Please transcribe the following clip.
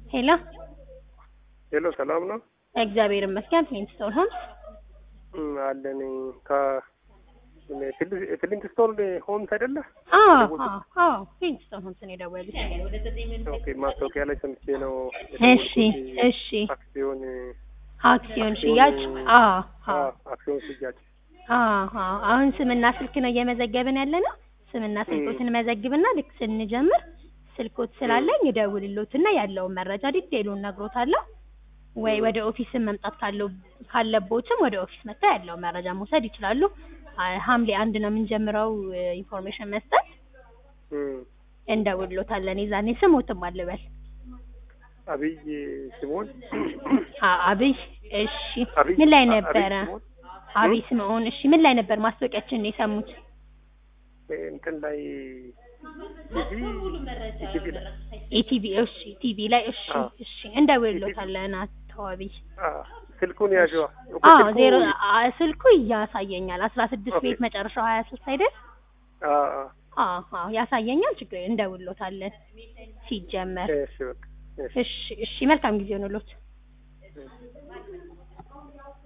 ሄሎ ሄሎ ሰላም ነው እግዚአብሔር ይመስገን። ፍሊንትስቶን ሆምስ እም፣ አለን ከ ፍሊንትስቶን ሆምስ አይደለ? አዎ አዎ አዎ ፍሊንትስቶን ሆምስ ነው የደወሉት። ኦኬ ማስታወቂያ ላይ ሰምቼ ነው እሺ እሺ አክሲዮን አክሲዮን ሽያጭ አዎ አዎ አ- አክሲዮን ሽያጭ አዎ አሁን ስምና ስልክ ነው እየመዘገብን ያለ ነው። ስምና ስልኮትን መዘግብና ልክ ስንጀምር ስልኮት ስላለኝ እደውልሎትና ያለውን መረጃ ዲቴሉን ነግሮታለሁ። ወይ ወደ ኦፊስን መምጣት ካለው ካለቦትም ወደ ኦፊስ መጥተው ያለውን መረጃ መውሰድ ይችላሉ። አ- ሐምሌ አንድ ነው የምንጀምረው ኢንፎርሜሽን መስጠት። እም፣ እንደውልሎታለን የዛኔ ስሞትም አልበል አብይ ሲሞን አ- አብይ እሺ አብይ ምን ላይ አ- ነበረ አብይ ሲሞን አብይ ስምዖን እሺ ምን ላይ ነበር ማስታወቂያችንን የሰሙት እንትን ላይ ቲቪ ቲቪ ላይ ኢቲቪ እሺ ቲቪ ላይ እሺ አዎ። እሺ እንደውልሎታለን አቶ አብይ አ፣ ስልኩን ያዥዋ ኦኬ፣ አዎ ስልኩ- ዜሮ አ- ስልኩ እያሳየኛል አስራ ስድስት ኦኬ። ቤት መጨረሻው ሀያ ሶስት አይደል አ፣ አ፣ አዎ አዎ ያሳየኛል ችግር የለም፣ እንደውልሎታለን ሲጀመር እሺ በቃ እሺ እሺ እሺ መልካም ጊዜ ሆኖሎት